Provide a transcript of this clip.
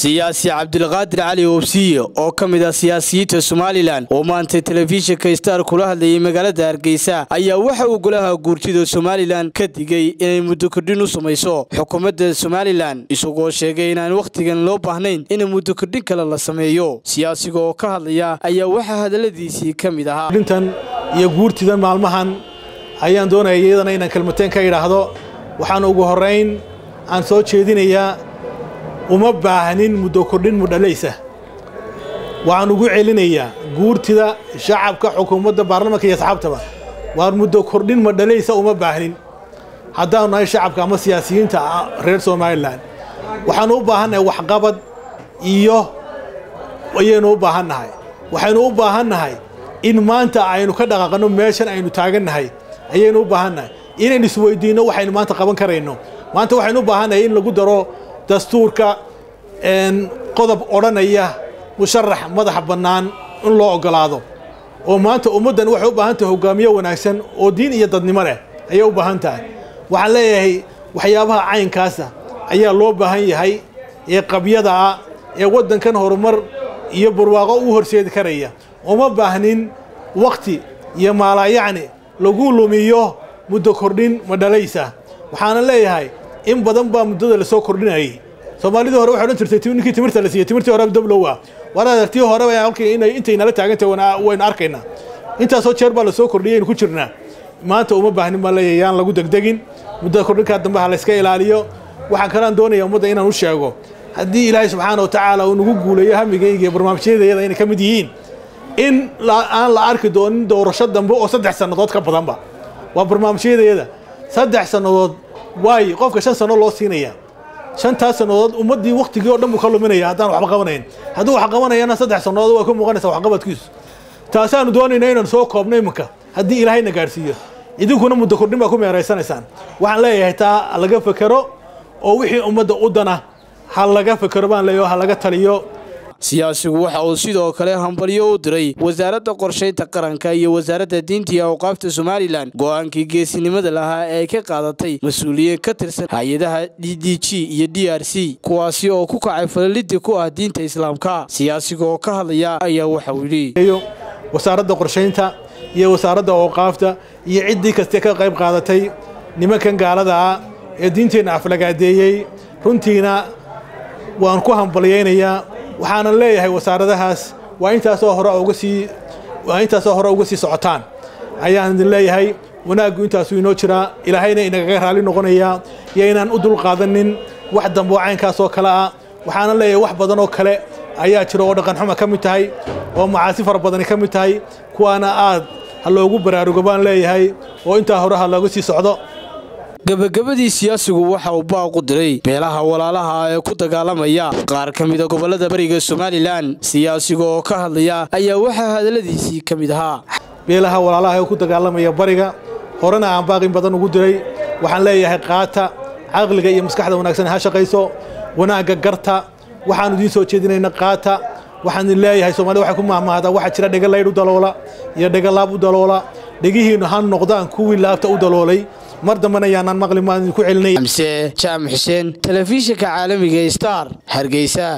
siyaasi cabdilqaadir cali oobsiye oo ka mid ah siyaasiyiinta somalilan oo maanta telefishinka star kula hadlayay magaalada hargeysa ayaa waxa uu golaha guurtida somalilan ka digay inay muddo kordhin u samayso xukuumadda somalilan isagoo sheegay inaan wakhtigan loo baahnayn in muddo kordhin kale la sameeyo siyaasiga oo ka hadlaya ayaa waxaa hadalladiisii ka mid ahaa dhintan iyo guurtidan maalmahan ayaan doonaya iyadana inaan kelmateen ka idhaahdo waxaan ugu horrayn aan soo jeedinayaa uma baahnin muddo kordhin mudhalaysa waxaan ugu celinayaa guurtida shacabka xukuumadda baarlamanka iyo asxaabtaba waar muddo kordhin madhalaysa uma baahnin haddaanu nahay shacabka ama siyaasiyiinta reer somalilan waxaanu u baahannahay waxqabad iyo ayaynu u baahannahay waxaynu u baahannahay in maanta aynu ka dhaqaaqanno meeshan aynu taagannahay ayaynu u baahannahay inaynu isweydiinno waxaynu maanta qaban karayno maanta waxaynu u baahannahay in lagu daro dastuurka qodob odhanaya musharax madaxa bannaan in loo ogolaado oo maanta ummaddan waxay u baahan tahay hogaamiye wanaagsan oo diin iyo dadnimo leh ayay u baahan tahay waxaan leeyahay waxyaabaha caynkaasa ayaa loo baahan yahay ee qabyada ah ee waddankan horumar iyo barwaaqo u horseedi karaya uma baahnin wakhti iyo maalaayacni lagu lumiyo muddo kordhin madhalaysa waxaana leeyahay in badan baa muddada lasoo kordhinayay soomaalidii hore waxay odhan jirtay ninkii timirta la siiyey timirtii hore dablowa war adeertii hore halkii inay intay nala taagantahay waynu arkaynaa intaasoo jeer baa lasoo kordhiyay aynu ku jirnaa maanta uma baahnin baan leeyahay yaan lagu degdegin muddada kordhinkaa dambe ha layska ilaaliyo waxaan kalaan doonaya ummadda inaan u sheego haddii ilaahay subxaana wa tacaala uu nagu guuleeyo hamigayga iyo barnaamijyadayada inay ka mid yihiin in aan la arki doonin doorasho dambe oo saddex sannadood ka badanba waa barnaamijyadayada saddex sannadood waayo qofka shan sanno loo siinaya shantaas sannadood ummaddii wakhtigii o dhan buu ka luminaya haddaan waxba qabanayn hadduu wax qabanayana saddex sannadood way ku muuqanaysaa waxqabadkiisu taasaanu doonayna inaan soo koobno iminka haddii ilaahayna gaadhsiiyo idinkuna muddo kordhin baa ku meeraysanaysaan waxaan leeyahay taa laga fekero oo wixii ummadda u dana ha laga fekero baan leeyaho ha laga taliyo siyaasigu waxa uu sidoo kale hambalyo u diray wasaaradda qorshaynta qaranka iyo wasaaradda diinta iyo awqaafta somalilan go'aankii geesinimada lahaa ee ka qaadatay mas-uuliyiin ka tirsan hay-adaha d d g iyo d r c kuwaasi oo ku kacay falalidii ku ah diinta islaamka siyaasiga oo ka hadlaya ayaa waxauu yidhi wasaaradda qorshaynta iyo wasaaradda awqaafta iyo ciddii kaste ka qayb qaadatay nimankan gaalada ah ee diinteenna aflagaadeeyey runtiina waan ku hambalyaynayaa waxaana leeyahay wasaaradahaas waa intaasoo hore uga sii waa intaasoo hore uga sii socotaan ayaan idin leeyahay wanaaggu intaasuu inoo jiraa ilaahayna inagaga raalli noqonayaa iyo inaan u dulqaadanin wax dambe oo caynkaasoo kale ah waxaana leeyahay wax badan oo kale ayaa jira oo dhaqanxuma ka mid tahay oo macaasi fara badani ka mid tahay kuwaana aad ha loogu baraarugo baan leeyahay oo intaa hore ha looga sii socdo gebagabadii siyaasigu waxa uu baaq u diray beelaha walaalaha ee ku dagaalamaya qaar ka mida gobollada bariga somalilan siyaasiga oo ka hadlaya ayaa waxaa hadalladiisii ka mid ahaa beelaha walaalaha ee ku dagaalamaya bariga horena aan baaqin badan ugu diray waxaan leeyahay qaata caqliga iyo maskaxda wanaagsan ha shaqayso wanaagga garta waxaanu idiin soo jeedinayna qaata waxaan idin leeyahay soomaalida waxay ku mahmahdaa waxaa jira dhega laydh u daloola iyo dhega laab u daloola dhegihiinnu ha noqdaan kuwii laabta u daloolay mar dambena yaanaan maqli maan idinku celinay amse jaamac xuseen telefishinka caalamiga star hargeysa